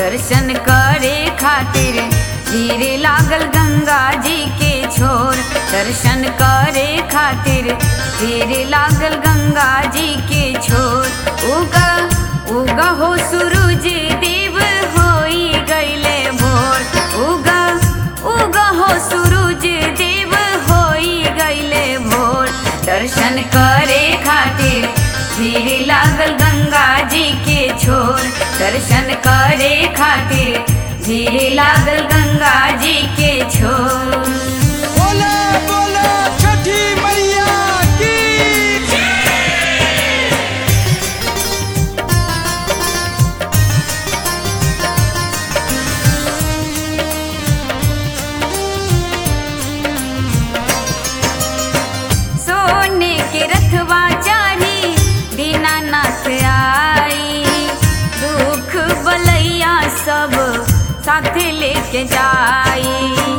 दर्शन करे खातिर धीरे लागल गंगा जी के छोर दर्शन करे खातिर धीरे लागल गंगा जी के छोर उगा उगा हो सूरज देव होई गईले भोर उगा उगा हो सूरज देव होई गईले भोर दर्शन करे खातिर धीरे लागल गंगा जी के छोर दर्शन करे खातिर धीरे लागल गंगा जी के छोर बोला बोला छठी मैया की सोने के रथवा चाही दीनानाथ आई दुख बलैया सब साथ लेके जाई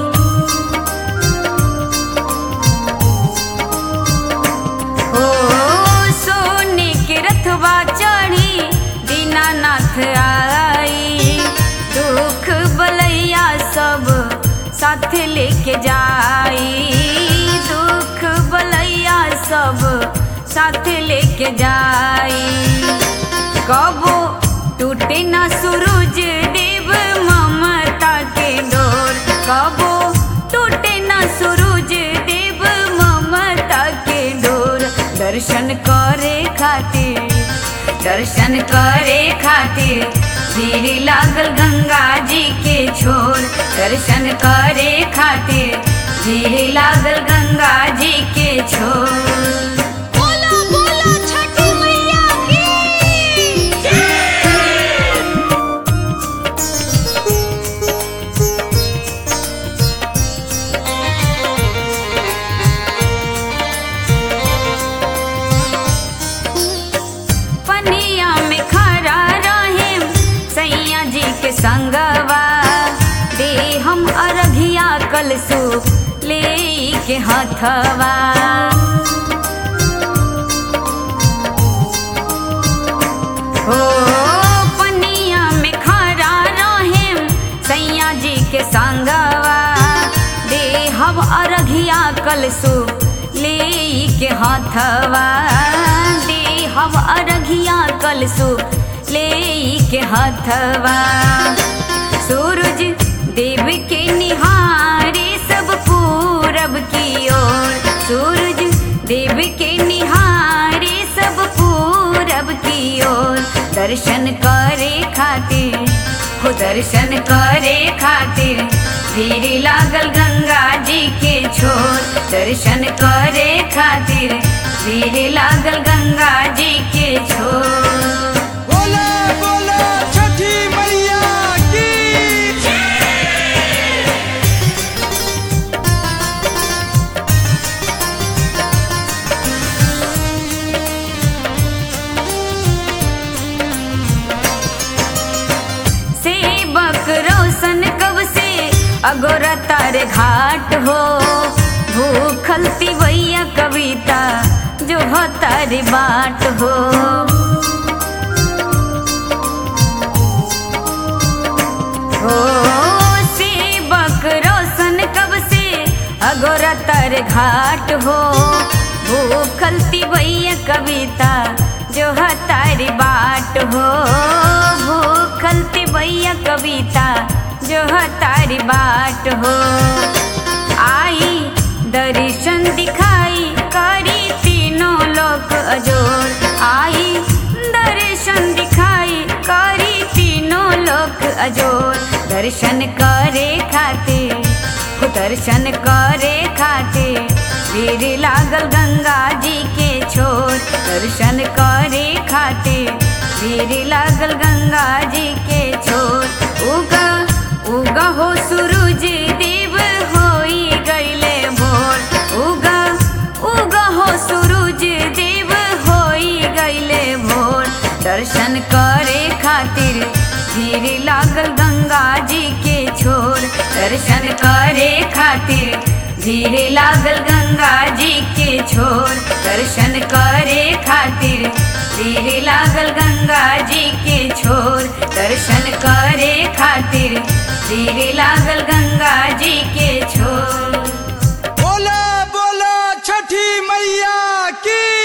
हो सोने के रथवा चढ़ी दीनानाथ आई दुख बलैया सब साथ लेके जाई दुख बलैया सब साथ लेके जाई कबो टूटे ना सूरज देव ममता के डोर कबो टूटे ना सूरज देव ममता के डोर दर्शन करे खातिर दर्शन करे खातिर धीरे लागल गंगा जी के छोर दर्शन करे खातिर धीरे लागल गंगा जी के छोर बोला बोला छठी मैया की पनिया में खड़ा रहे सैया जी के संगवा दे हम अरघिया कलसु ले के हथवा हो पनिया में खड़ा रहे सैया जी के संगवा दे हम अरघिया कलसु ले के हथवा दे हम अरघिया कलसु ले के हथवा सूरज देव के निहारे सब पूरब की ओर सूरज देव के निहारे सब पूरब की ओर दर्शन करे खातिर हो दर्शन करे खातिर धीरे लागल गंगा जी के छोर दर्शन करे खातिर धीरे लागल गंगा जी के छोर बोला बोला छठी मैया की सेवक रोशन कब से अगोरा तारे घाट हो भूखल तिवैया कविता जो हो तारी बाट हो हो सेवक रोशन कब से अगोरा तारे घाट हो भूखल तिवैया कविता जो है तारी बाट हो भूखल तिवैया कविता जो है तारी बाट हो आई दर्शन दिखाई करी तीनों लोक अजोर आई दर्शन दिखाई करी तीनों लोक अजोर दर्शन करे खातिर हो दर्शन करे खातिर भीड़ लागल गंगा जी के छोर दर्शन करे खातिर भीड़ लागल गंगा जी के छोर उगा उगा हो सूरज देव होई गईले भोर उगा उगा हो सूरज देव होई गईले भोर दर्शन करे खातिर धीरे लागल गंगा जी के छोर दर्शन करे खातिर धीरे लागल गंगा जी के छोर दर्शन करे खातिर धीरे लागल गंगा जी के छोर दर्शन करे खातिर तीर लागल गंगा जी के छोर बोला बोला छठी मैया की